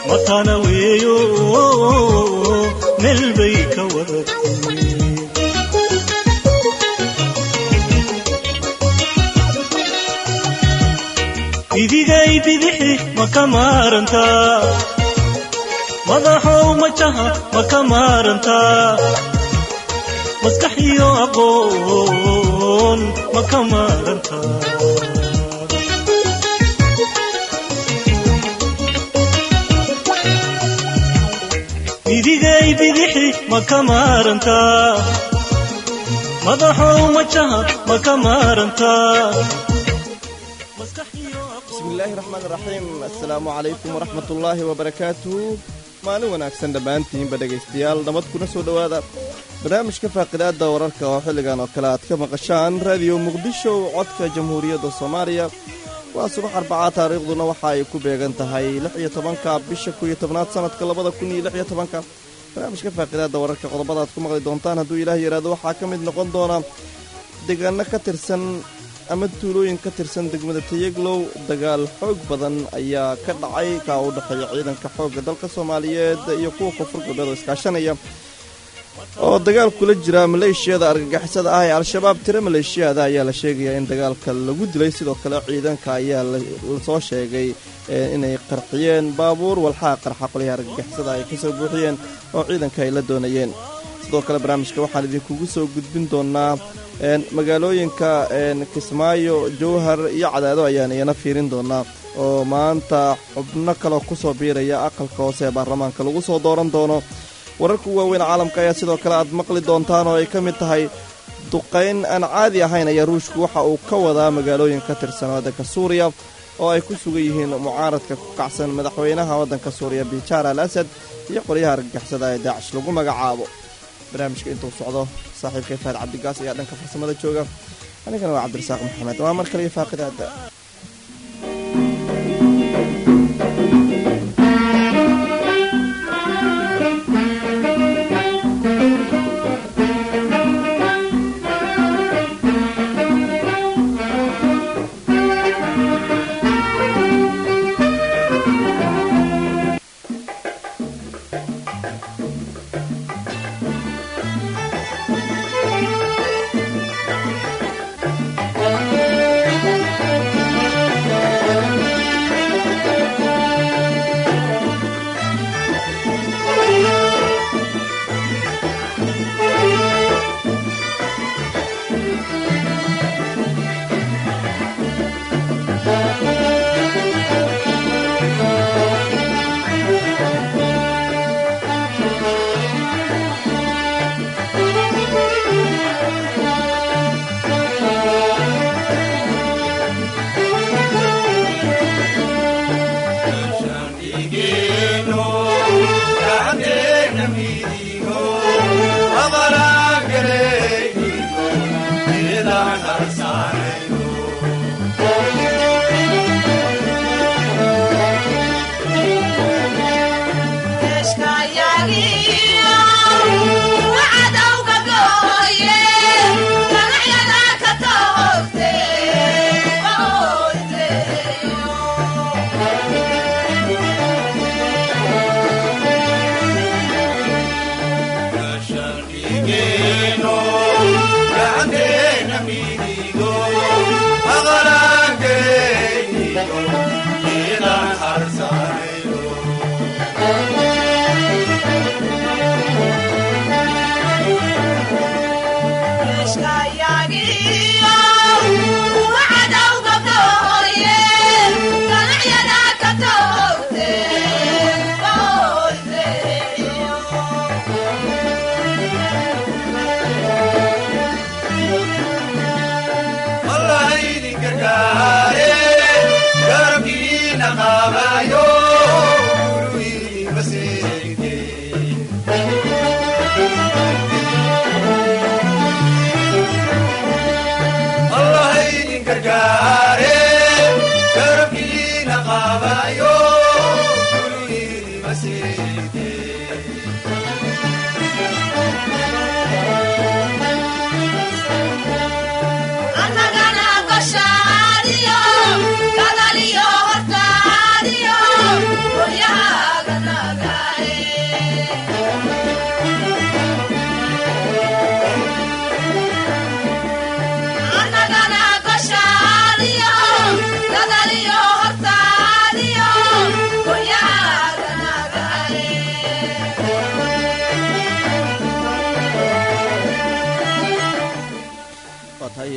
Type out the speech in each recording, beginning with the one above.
matana weeyo meel bay ka wadatay idigay bidixi ma ka maarantaa madaxow majaha ma ka maarantaa maskax iyo aqoon ma ka maarantaa idigay bidixi ma ka maarantaa madaxow majaha ma ka maarantaa bismillaahi raxmaan raxiim assalaamu calaykum waraxmat ullaahi wabarakaatuhu maalin wanaagsan dhammaantiinba dhegaystayaal nabad kuna soo dhowaada barnaamijka faaqidaadda wararka oo xilligan oo kale aad ka maqashaan raadiyo muqdisho codka jamhuuriyadda soomaaliya waa subax arbacaa taariikhduna waxa ay ku beegan tahay lix iyo tobanka bisha koiyo tobnaad sanadka labada kun iyo lix iyo tobanka barnaamijka faaqidaadda wararka qodobada aad ku maqli doontaan hadduu ilaah yaraado waxaa ka mid noqon doona deegaano ka tirsan ama tuulooyin ka tirsan degmada tayaglow dagaal xoog badan ayaa ka dhacay kaa u dhexeeya ciidanka xoogga dalka soomaaliyeed iyo kuwa koonfur galbeed oo iskaashanaya oo dagaal kula jira maleeshiyada argagixisada ah ee al-shabaab tiro maleeshiyada ayaa la sheegayaa in dagaalka lagu dilay sidoo kale ciidanka ayaa lasoo sheegay inay qarxiyeen baabuur walxaa qarxa qolyaha argagixisada ay kasoo buuxiyeen oo ciidanka ay la doonayeen sidoo kale barnaamijka waxaan idinkugu soo gudbin doonaa magaalooyinka kismaayo jowhar iyo cadaado ayaan iyana fiirin doonaa oo maanta xubno kaleo kusoo biiraya aqalka hoose ee baarlamaanka lagu soo dooran doono wararka u waaweyn caalamka ayaa sidoo kale aad maqli doontaan oo ay ka mid tahay duqayn aan caadi ahayn ayaa ruushku waxa uu ka wadaa magaalooyin ka tirsan waddanka suuriya oo ay ku sugan yihiin mucaaradka ku kacsan madaxweynaha waddanka suuriya bijaar al asad iyo qolyaha argagixisada ee daacish lagu magacaabo barnaamijka intuu socdo saaxiibkay faad cabdigaas ayaa dhanka farsamada jooga anigana waa cabdirasaaq maxamed waa mar kale iyo faaqidaada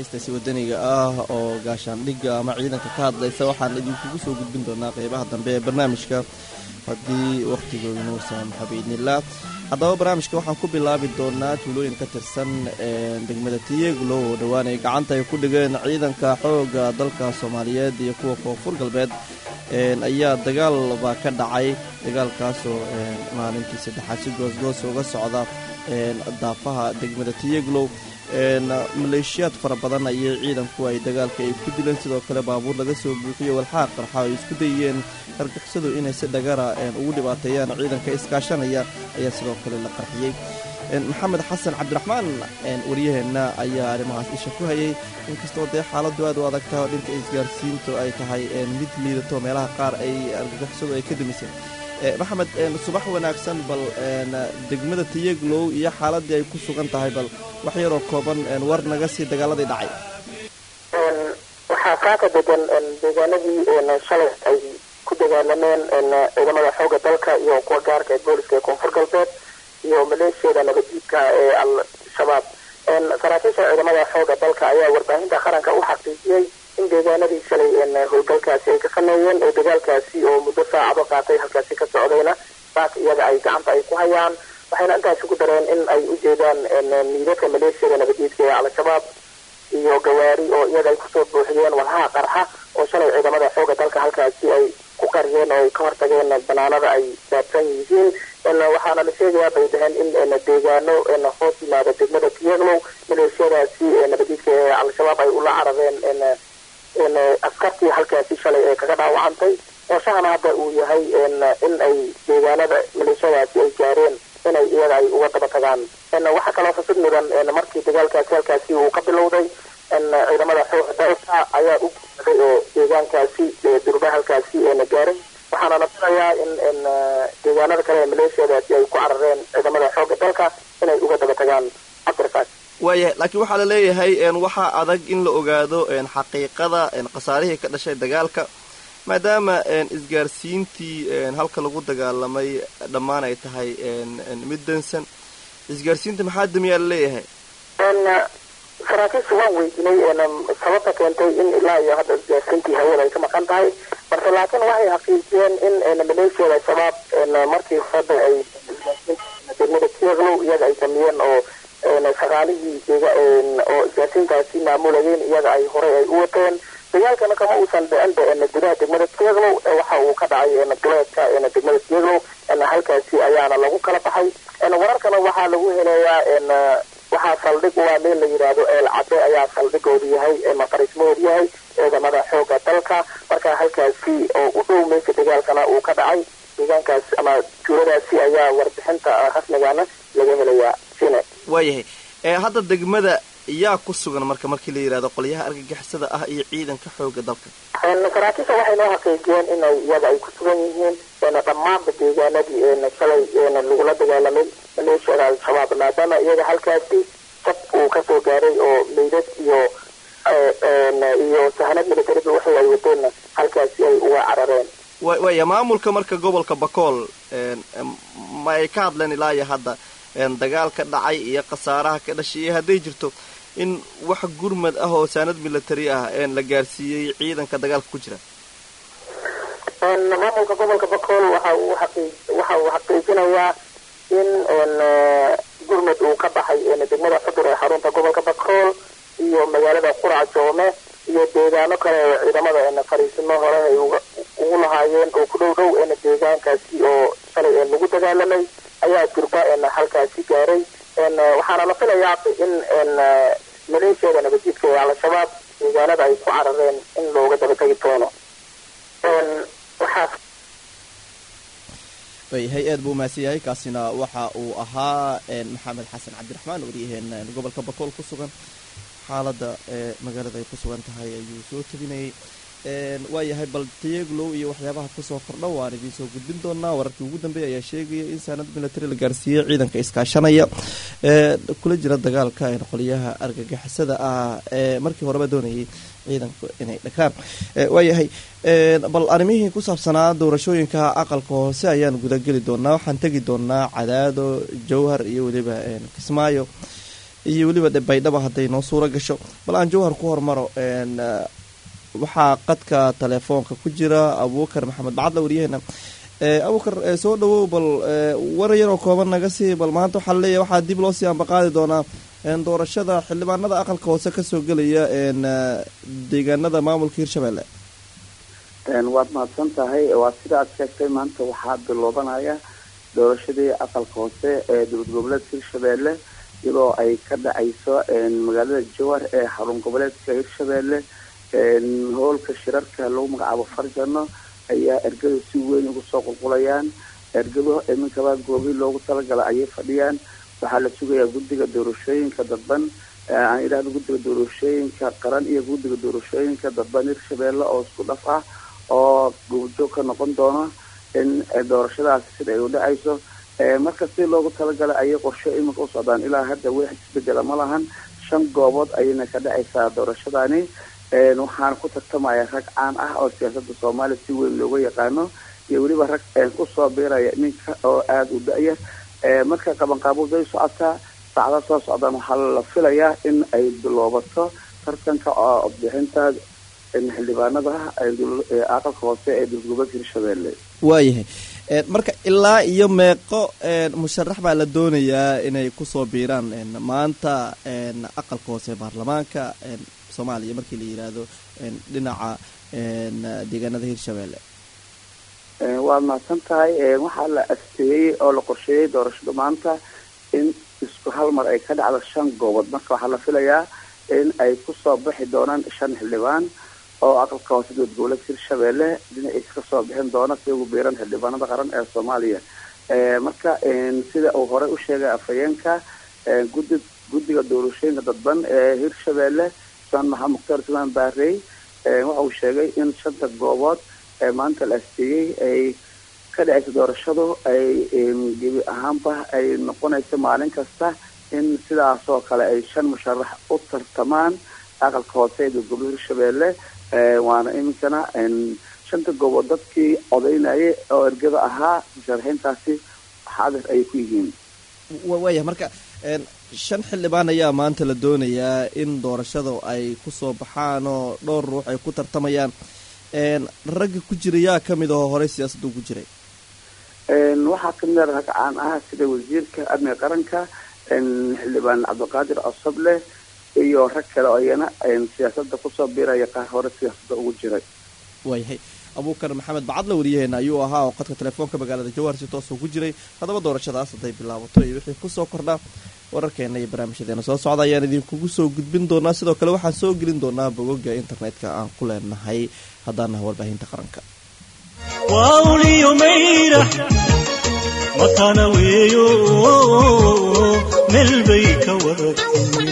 dhegaystaasi wadaniga ah oo gaashaandhigga ama ciidanka ka hadlaysa waxaan idinkugu soo gudbin doonaa qeybaha dambe ee barnaamijka haddii wakhtigooinuusan xabiidnilah haddaba barnaamijka waxaan ku bilaabi doonaa tuulooyin ka tirsan degmada tiyeglo oo dhowaan ay gacanta ay ku dhigeen ciidanka xooga dalka soomaaliyeed iyo kuwa koonfur galbeed ayaa dagaal baa ka dhacay dagaalkaasoo maalintii saddexaad si goosgoos uga socda daafaha degmada tiyeglow maleeshiyaad fara badan ayay ciidanku ay dagaalka ay ku dileen sidoo kale baabuur laga soo buuxiyo walxaaq qarxa ay isku dayeen argixisadu inay si dhagara ugu dhibaateeyaan ciidanka iskaashanaya ayaa sidoo kale la qarxiyey maxamed xasan cabdiraxmaan waryaheenna ayaa arrimahaas isha ku hayay inkastoo dee xaaladu aad u adagtaha oo dhinka isgaarsiintu ay tahay mid liidato meelaha qaar ay argagixisadu ay ka dumiseen maxamed subax wanaagsan bal degmada tiyeglow iyo xaaladii ay ku sugan tahay bal wax yaroo kooban war naga sii dagaaladii dhacay waxaa kaaka degan deegaanadii shalay ay ku dagaalameen ciidamada xooga dalka iyo kuwa gaarka ee booliska ee koonfur galbeed iyo maleeshiyada nabadjiidka ee al-shabaab saraakiisha ciidamada xooga dalka ayaa warbaahinta qaranka u xaqiijiyey in deegaanadii shalay howlgalkaasi ay ka sameeyeen oo dagaalkaasi oo muddo saacado qaatay halkaasi ka socdayna saak iyaga ay gacanta ay ku hayaan waxayna intaasi ku dareen in ay u jeedaan miidadka maleeshiyada nabadjiidka ee al-shabaab iyo gawaari oo iyaga ay kusoo buuxiyeen walhaha qarxa oo shalay ciidamada xooga dalka halkaasi ay ku qariyeen oo ay ka hortageen banaanada ay daabsan yihiin waxaana la sheegayaa bay dhaheen in deegaano hoos yimaada degmada tiyeglow maleeshiyadaasi nabadjiidka ee al-shabaab ay ula carareen askartii halkaasi shalay ee kaga dhaawacantay qoshahana hadda uu yahay in ay deegaanada maleeshiyadaasi ay gaareen inay iyaga ay uga daba tagaan waxaa kaloo fasid mudan markii dagaalkaasi halkaasi uu ka bilowday ciidamada xooga dalka ayaa u guuday oo deegaankaasi durba halkaasi gaaray waxaana la filayaa in deegaanada kale ee maleeshiyadaasi ay ku carareen ciidamada xooga dalka inay uga daba tagaan cabdirfaas waayahay laakiin waxaa la leeyahay waxaa adag in la ogaado xaqiiqada khasaarihii ka dhashay dagaalka maadaama isgaarsiintii halka lagu dagaalamay dhammaan ay tahay mid dansan isgaarsiinta maxaa damiyaa la leeyahay saraakiisha waan weydiinay sababta keentay in ilaa iyo hadda isgaarsiintii hawada ay ka maqan tahay balse laakiin waxay xaqiijiyeen in maleeshiyada al-shabaab markii hadda ay degmada tieglow iyaga ay samiyeen oo shaqaalihii oo isgaarsiintaasi maamulayeen iyaga ay horey ay u wateen dagaalkana kama uusan dhicin gudaha degmada tieglow waxa uu ka dhacay duleedka degmada tieglow halkaasi ayaana lagu kala baxay wararkana waxaa lagu helayaa waxaa saldhig waa meel la yidhaahdo eel cadde ayaa saldhigoodu yahay maqarismahoodu yahay ciidamada xooga dalka marka halkaasi oo u dhow meesha dagaalkana uu ka dhacay deegaankaas ama tuuladaasi ayaa warbixinta rasmigana laga helayaa sine waayahay hadda degmada yaa ku sugan marka markii la yidhahdo qolyaha argagixisada ah iyo ciidanka xooga dalka saraakiisha waxay noo xaqiijiyeen inay iyaga ay ku sugan yihiin dhammaanba deegaanadii shalay lagula dagaalamay maleeshiyada al-shabaab maadaama iyaga halkaasi sab uu kasoo gaaray oo meydad iyo iyo sahanad militariga waxay ay wadeenna halkaasi ay uga carareen waya maamulka marka gobolka bakool ma ay ka hadleen ilaa iyo hadda dagaalka dhacay iyo khasaaraha ka dhashay iyo hadday jirto in wax gurmad ah oo saanad military ah la gaarsiiyey ciidanka dagaalka ku jira maamulka gobolka bakool waxa uu xaqii waxa uu xaqiijinayaa in gurmud uu ka baxay degmada xudur ee xarunta gobolka bakool iyo magaalada qurac joome iyo deegaano kale oo ciidamada fariisimo hore ay ugu lahaayeen oo ku dhow dhow deegaankaasi oo shalay lagu dagaalamay ayaa durba halkaasi gaaray waxaana la filayaa in maleeshiyada nabadjiidka ee al-shabaab deegaanada ay ku carareen in looga daba tegi doono waxaa waayahay aad buu umahadsan yahay kaasina waxa uu ahaa maxamed xasan cabdiraxmaan waryaheen gobolka bakool ku sugan xaaladda magaalada ay ku sugan tahay ayuu soo tabinayay waayahay bal tayeglow iyo waxyaabaha kusoo kordha waan idiin soo gudbin doonaa wararkii ugu dambeeya ayaa sheegaya in saanad military la gaarsiiyey ciidanka iskaashanaya ee kula jira dagaalka qolyaha argagixisada ah ee markii horeba doonayay ciidanku inay dhakaan waayahay bal arrimihii ku saabsanaa doorashooyinka aqalka hoose ayaan gudageli doonaa waxaan tegi doonaa cadaado jowhar iyo weliba kismaayo iyo weliba dhe baydhaba hadday noo suuro gasho bal aan jawhar ku hormaro waxaa qadka telefoonka ku jira abuukar maxamed bacadla waryaheena abuukar soo dhawow bal war yaroo kooban naga sii bal maanta waxaa laleeyahy waxaa dib loo sii ambaqaadi doonaa doorashada xildhibaanada aqalka hoose kasoo gelaya deegaanada maamulka hirshabelle waad mahadsan tahay waa sida aad sheegtay maanta waxaa biloobanaya doorashadii aqalka hoose ee dowlad goboleedka hirshabelle iyadoo ay ka dhacayso magaalada jowar ee xarun goboleedka hirshabelle hoolka shirarka lagu magacaabo farjano ayaa ergada si weyn ugu soo qulqulayaan ergado iminkaba goobi loogu talagala ayay fadhiyaan waxaa la sugayaa guddiga doorashooyinka dadban aan idhahdo guddiga doorashooyinka qaran iyo guddiga doorashooyinka dadban hirshabelle oo isku dhaf ah oo goobjoog ka noqon doona in doorashadaasi sida ay u dhacayso marka si loogu talagalay ayay qorshe iminka u socdaan ilaa hadda wax isbedela ma lahan shan goobood ayayna ka dhacaysaa doorashadaani waxaana ku tartamaya rag caan ah oo siyaasada soomaaliya si weyn looga yaqaano iyo weliba rag kusoo biiraya ninka oo aada u da-ya marka qabanqaabuday socotaa saacda soo socdaan waxaa la filayaa in ay biloobato tartanka oo bixinta xildhibaanada aqalka hoose ee dowlad goboleedka hirshabelle waayahay marka ilaa iyo meeqo musharax baa la doonayaa inay kusoo biiraan maanta aqalka hoose baarlamaanka soomaaliya markii la yiraahdo dhinaca deegaanada hirshabelle waad mahadsan tahay waxaa la asteeyey oo la qorsheeyey doorashada maanta in isku hal mar ay ka dhacdo shan goobood marka waxaa la filayaa in ay kusoo bixi doonaan shan xildhibaan oo aqalka hoose dowlad goboleedka hirshabelle dhinaciisa kasoo bixin doona si ugu biiran xildhibaanada qaran ee soomaaliya marka sida uu horey u sheegay afhayeenka gudi guddiga doorashooyinka dadban ee hirshabelle usmaan maxamed mukhtaar usmaan baarey waxa uu sheegay in shanta goobood ee maanta la asteeyey ay ka dhacaysa doorashadu ay gebi ahaanba ay noqonayso maalin kasta in sidaasoo kale ay shan musharax u tartamaan aqalka hoose ee dowlad gobolka hirshabelle waana iminkana shanta goobood dadkii odaynayay oo ergada ahaa musharaxiintaasi xaadir ayay ku yihiin waaya marka shan xildhibaan ayaa maanta la doonayaa in doorashada ay kusoo baxaan oo dhowr ruux ay ku tartamayaan ragga ku jira yaa kamid ahoo horey siyaasadda ugu jiray waxaa kamid a rag caan ah sida wasiirka amniga qaranka xildhibaan cabdiqaadir asable iyo rag kale oo iyana siyaasada kusoo biiraya qaar hore siyaasada ugu jiray waayahay abuukar maxamed bacadla wariyaheena ayuu ahaa oo qadka telefoonka magaalada jawhar si toos ugu jiray haddaba doorashadaas hadday bilaabato iyo wixii kusoo kordhaa wararkeena iyo barnaamijyadeena soo socda ayaan idinkugu soo gudbin doonaa sidoo kale waxaan soo gelin doonaa bogoga internetka aan ku leenahay haddaanaha warbaahinta qaranka wauliyo mayrax matana weeyo meel bay ka wadatay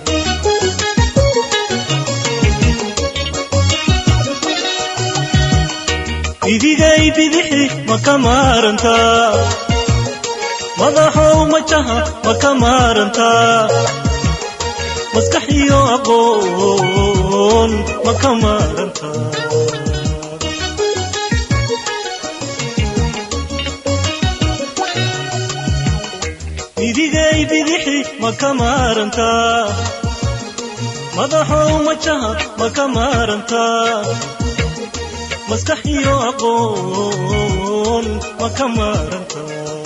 idigay bidixi ma ka maarantaa madaxow majaha ma ka maarantaa maskax iyo aqoon ma ka maarantaa idigay bidixi ma ka maarantaa madaxow majaha ma ka maarantaa maskax iyo aqoon ma ka maaranta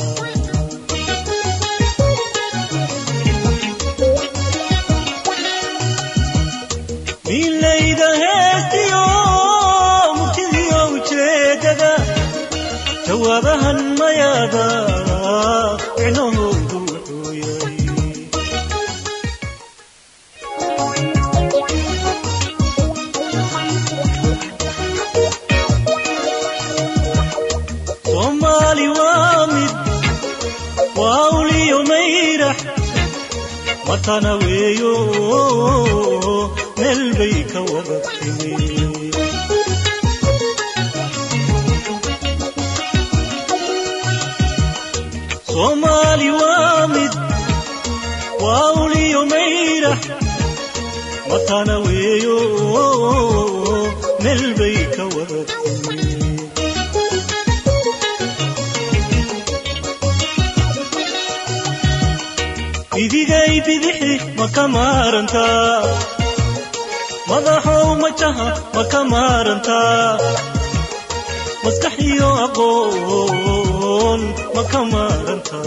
milayda heestiyo murtidiyo ujeedada jawaabahan mayaada micnahoodu wuxuu yahay soomaali waa mid waa uliyo mayrax matana weeyo meel bay ka wada timi soomaali waa mid waa uliyo mayrax matana weeyo meel bay ka wada timi idigay bidixi ma ka maarantaa madaxow majaha ma ka maarantaa maskax iyo aqoon ma ka maarantaa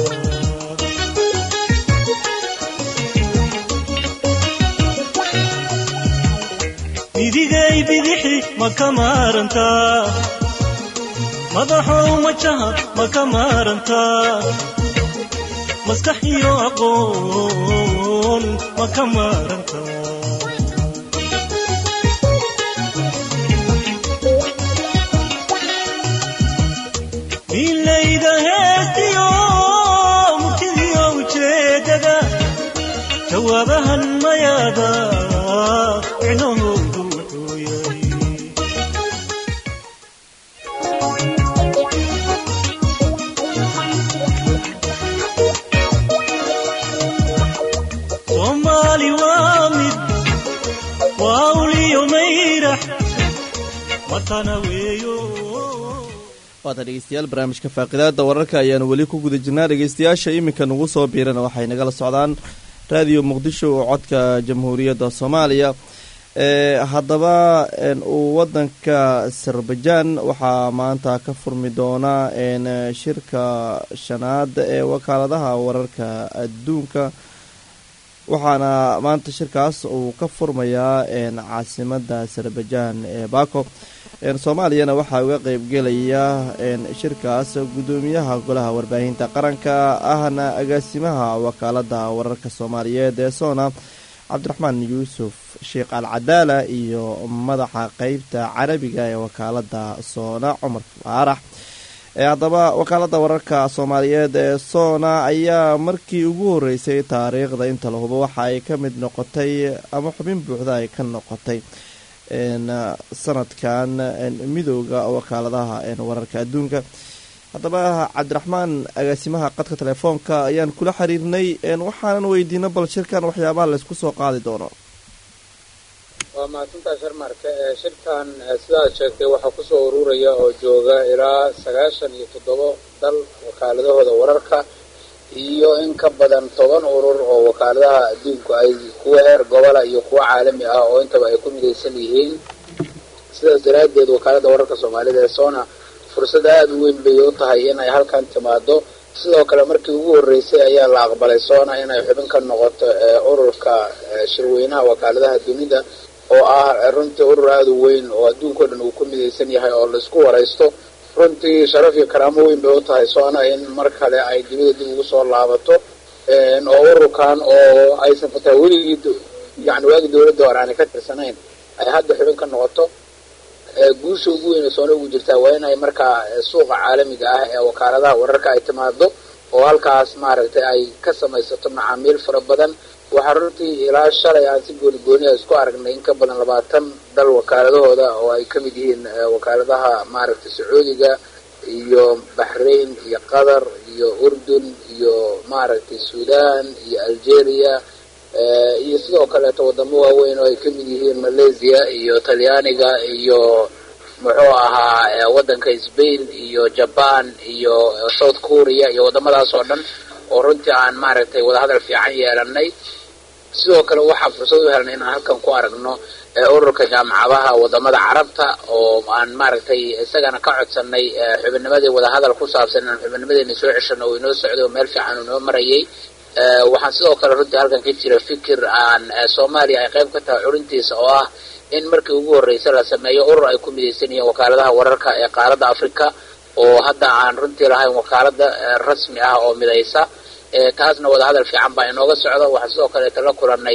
midigay bidixi ma ka maarantaa madaxow majaha ma ka maarantaa maskax iyo aqoon ma ka maarantaa milayda heestiyo murtidiyo ujeedada jawaabahan mayaada micnahoodu wuxuu yahay soomaali waa mid waa uliyo mayrax watana weeyo waatan dhegeystayaal barnaamijka faaqidaada wararka ayaanu weli ku guda jirnaa dhegeystayaasha iminka nagu soo biirana waxay nagala socdaan raadiyo muqdisho oo codka jamhuuriyadda soomaaliya ee haddaba uu wadanka azerbajaan waxaa maanta ka furmi doona shirka shanaad ee wakaaladaha wararka adduunka waxaana maanta shirkaas uu ka furmayaa caasimada azerbajaan ee bako soomaaliyana waxaa uga qeybgelaya shirkaas gudoomiyaha golaha warbaahinta qaranka ahna agaasimaha wakaalada wararka soomaaliyeed ee soona cabdiraxmaan yuusuf sheekh al cadaala iyo madaxa qeybta carabiga ee wakaalada soona cumar faarax haddaba wakaalada wararka soomaaliyeed ee soona ayaa markii ugu horeysay taariikhda inta la hubo waxa ay ka mid noqotay ama xubin buuxda ay ka noqotay sanadkan midooda wakaaladaha wararka adduunka haddaba cabdiraxmaan agaasimaha qadka telefoonka ayaan kula xiriirnay waxaanan weydiino bal shirkan waxyaabaha laysku soo qaadi doono waa mahadsantaa sharmarka shirkan sidaad sheegtay waxaa kusoo ururaya oo jooga ilaa sagaashan iyo toddobo dal wakaaladahooda wararka iyo in ka badan toban urur oo wakaaladaha adduunku ay kuwa heer gobola iyo kuwa caalami ah oo intaba ay ku midaysan yihiin sidaas daraaddeed wakaalada wararka soomaalida ee sona fursad aada u weyn bay u tahay inay halkan timaado sidoo kale markii ugu horreysay ayaa la aqbalay sona inay xubin ka noqoto ururka shirweynaha wakaaladaha dunida oo ah runtii urur aada u weyn oo adduunka o dhan uu ku midaysan yahay oo laisku waraysto runtii sharaf iyo karaamo weyn bay u tahay sona in mar kale ay dibada dib ugu soo laabato oo ururkan oo aysan fataa weligii yani waagi dawladda hore aanay ka tirsanayn ay hadda xubin ka noqoto guusha ugu weyn ee soona ugu jirtaa waa inay markaa suuqa caalamiga ah ee wakaaladaha wararka ay timaado oo halkaas maaragtay ay ka samaysato macaamiil fara badan waxaa runtii ilaa shalay aan si gooni gooniha isku aragnay in ka badan labaatan dal wakaaladahooda oo ay ka mid yihiin wakaaladaha maaragtay sacuudiga iyo baxrain iyo qatar iyo urdun iyo maaragtay sudan iyo algeria iyo sidoo kaleeto wadamo waaweyn oo ay ka mid yihiin malaysia iyo talyaaniga iyo muxuu ahaa waddanka spain iyo jaban iyo south korea iyo waddamadaas oo dhan oo runtii aan maaragtay wadahadal fiican yeelanay sidoo kale waxaa fursad u helnay inaan halkan ku aragno ururka jaamacadaha wadamada carabta oo aan maaragtay isagana ka codsanay xubinnimadii wadahadal ku saabsan inaan xubinnimadeena soo ceshano oo inoo socday oo meel fiican uu inoo marayay waxaan sidoo kale runtii halkan ka jira fikir aan soomaaliya ay qayb ka tahay curintiisa oo ah in markii ugu horreysay la sameeyo urur ay ku midaysan yihiin wakaaladaha wararka ee qaaradda africa oo hadda aan runtii lahayn wakaalada rasmi ah oo midaysa taasna wadahadal fiican baa inooga socda waxaan sidoo kaleeta la kulanay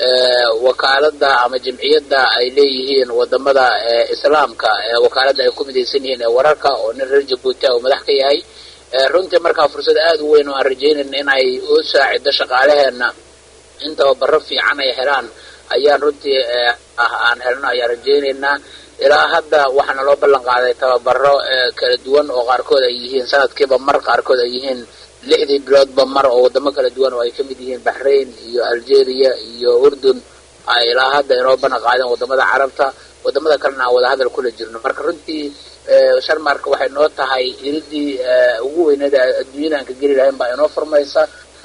wakaalada ama jamciyadda ay leeyihiin wadamada islaamka wakaalada ay ku midaysan yihiin ee wararka oo nin reer jabuuti uu madax ka yahay runtii markaa fursad aada u weyn oo aan rajaynayna in ay u saacido shaqaalaheena in tababaro fiican ay helaan ayaan runtii aan helno ayaan rajaynaynaa ilaa hadda waxaana loo ballan qaaday tababaro kala duwan oo qaarkood ay yihiin sanadkiiba mar qaarkood ay yihiin lixdii biloodba mar oo wadamo kala duwan oo ay ka mid yihiin baxrain iyo algeria iyo urdun ay ilaa hadda inoo ballan qaadeen wadamada carabta wadamada kalena aan wadahadal kula jirno marka runtii sharmarka waxay noo tahay iridii ugu weyneed adduunyada aan ka geli lahayn baa inoo furmaysa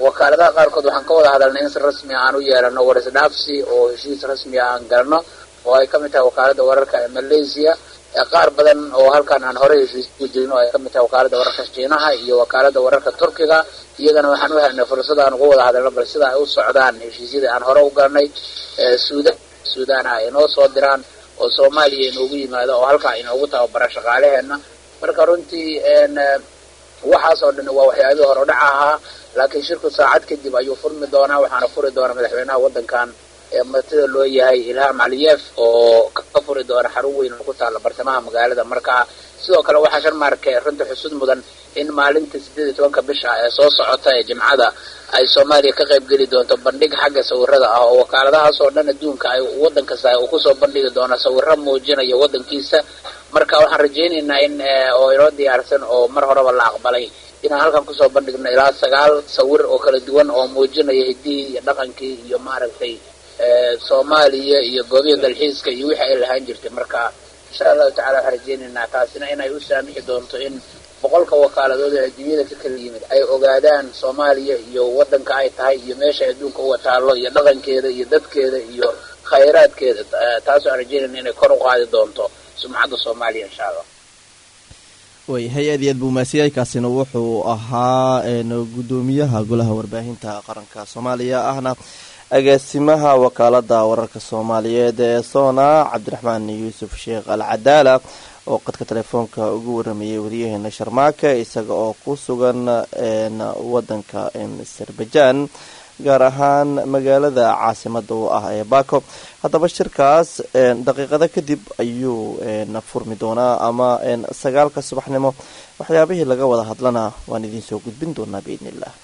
wakaaladaha qaarkood waxaan ka wada hadalnay in si rasmi aan u yeelano warisdhaafsi oo heshiis rasmi aan galno oo ay kamid tahay wakaalada wararka ee malaysia qaar badan oo halkan aan horey heshiis ku jirno ay kamid tahay wakaalada wararka shiinaha iyo wakaalada wararka turkiga iyagana waxaan u helnay fursad aan uga wada hadalno bal sida ay u socdaan heshiisyadii aan hore u galnay suudan suudan ah inoo soo diraan oo soomaaliya inoogu yimaado oo halkaa inoogu tababara shaqaalaheena marka runtii waxaas oo dhan waa waxyaabihii hore udhac ahaa laakiin shirku saacad kadib ayuu furmi doonaa waxaana furi doona madaxweynaha waddankan ee martida loo yahay ilham caliyeef oo ka furi doona xarun weyn oo ku taalla bartamaha magaalada marka sidoo kale waxaa sharmaarke runta xusud mudan in maalinta sideed iyo tobanka bisha ee soo socota ee jimcada ay soomaaliya ka qayb geli doonto bandhig xagga sawirada ah oo wakaaladahaas oo dhan adduunka ay waddan kasta uu kusoo bandhigi doono sawiro muujinaya waddankiisa marka waxaan rajaynaynaa in oo inoo diyaarsan oo mar horeba la aqbalay inaan halkan kusoo bandhigno ilaa sagaal sawir oo kala duwan oo muujinaya hiddihii iyo dhaqankii iyo maaragtay soomaaliya iyo goobihii dalxiiska iyo wixii ay lahaan jirtay marka insha allahu tacala waxaan rajaynaynaa taasina inay u saamixi doonto in boqolka wakaaladood ee adduunyada ka kala yimid ay ogaadaan soomaaliya iyo waddanka ay tahay iyo meesha adduunka uga taallo iyo dhaqankeeda iyo dadkeeda iyo khayraadkeeda taas waxaan rajaynayna inay kor u qaadi doonto sumcadda soomaaliya insha allah way hay-ad iyo aad buu maasiyay kaasina wuxuu ahaa guddoomiyaha golaha warbaahinta qaranka soomaaliya ahna agaasimaha wakaalada wararka soomaaliyeed ee sona cabdiraxmaan yuusuf sheekh al cadaala oo qadka telefoonka ugu waramayay wariyaheena sharmaake isaga oo ku sugan wadanka azerbaijan gaar ahaan magaalada caasimada u ah ee bako haddaba shirkaas daqiiqado kadib ayuu furmi doonaa ama sagaalka subaxnimo waxyaabihii laga wada hadlana waan idiin soo gudbin doonaa biidn illah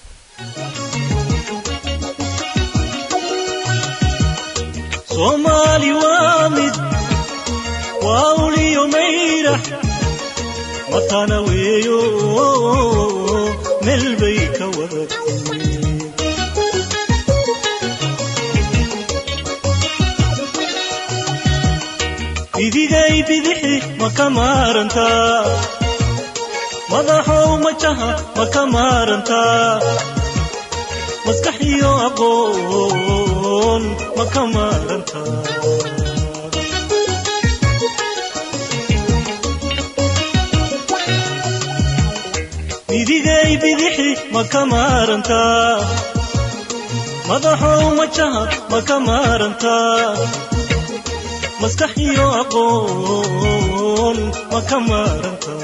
soomaali waa mid waa uliyo mayrax matana weeyo meel bay ka wada timi bidigay bidixi ma ka maarantaa madaxow majaha ma ka maarantaa maskax iyo aqoon ma ka maarantaa bidigay bidixi ma ka maarantaa madaxow majaha ma ka maarantaa maskax iyo aqoon ma ka maarantaa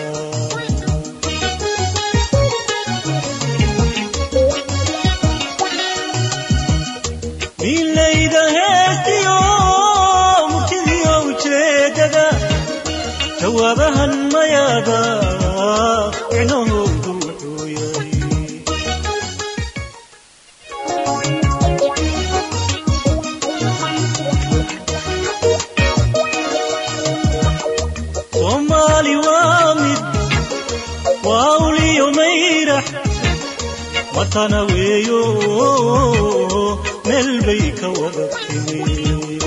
milayda heestiyo murtidiyo ujeedada jawaabahan mayaada micnahoodu wuxuu yahay soomaali waa mid waa uliyo mayrax matana weeyo meel bay ka wada timi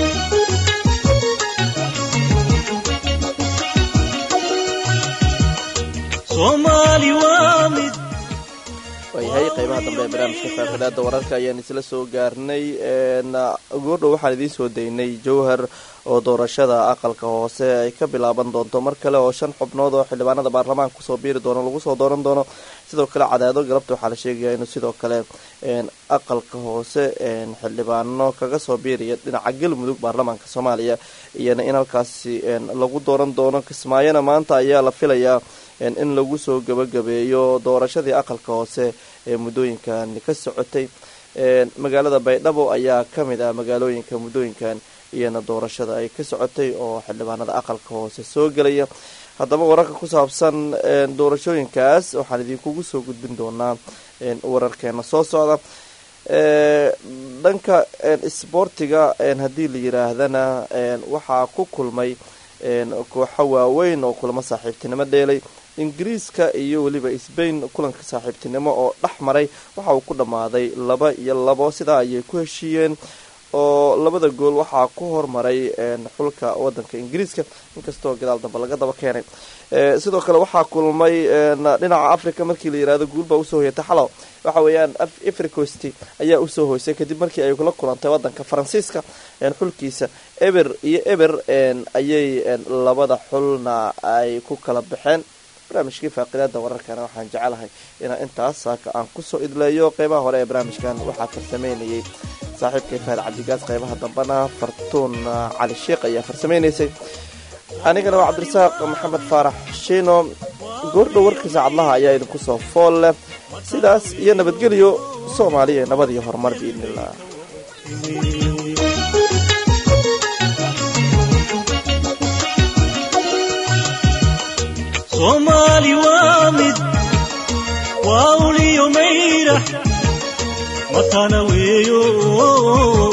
soomaali waa mid waayahay qeybaha dambe ee barnaamijka faaqidaada wararka ayaan isla soo gaarnay goordhow waxaan idiin soo daynay jowhar oo doorashada aqalka hoose ay ka bilaaban doonto mar kale oo shan xubnood oo xildhibaanada baarlamaanka kusoo biiri doono lagu soo dooran doono sidoo kale cadaado galabta waxaa la sheegaya inuu sidoo kale aqalka hoose xildhibaano kaga soo biiraya dhinaca galmudug baarlamaanka soomaaliya iyana in halkaasi lagu dooran doono kismaayona maanta ayaa la filayaa in lagu soo gabagabeeyo doorashadii aqalka hoose ee muddooyinkan ka socotay magaalada baydhabo ayaa kamid ah magaalooyinka muddooyinkan iyana doorashada ay ka socotay oo xildhibaanada aqalka hoose soo gelaya haddaba wararka ku saabsan doorashooyinkaas waxaan idinkugu soo gudbin doonaa wararkeena soo socda dhanka isboortiga haddii la yiraahdana waxaa ku kulmay kooxo waaweyn oo kulamo saaxiibtinimo dheelay ingiriiska iyo weliba sbain kulanka saaxiibtinimo oo dhex maray waxa uu ku dhammaaday laba iyo labo sidaa ayay ku heshiiyeen oo labada gool waxaa ku hormaray xulka wadanka ingiriiska inkastoo gadaal dambe laga daba keenay sidoo kale waxaa kulmay dhinaca africa markii la yirahdo guulbaa usoo hoyatay xalow waxa weeyaan africost ayaa usoo hoysay kadib markii ay kula kulantay wadanka faransiiska xulkiisa eber iyo eber ayay labada xulna ay ku kala baxeen barnaamijkii faaqidaada wararkana waxaan jecelahay inaan intaas saaka aan kusoo idleeyo qeybaha hore ee barnaamijkan waxaa farsameynayay saaxiibkay fahad cabdigaas qeybaha dambena fartuun cali sheekh ayaa farsameynaysay anigana waa cabdirasaaq maxamed faarax shiino goordhow warkiisa cadlaha ayaa idinku soo fool leh sidaas iyo nabadgelyo soomaaliya nabad iyo horumar biidniillah soomaali waa mid waa uliyo mayrax matana weeyo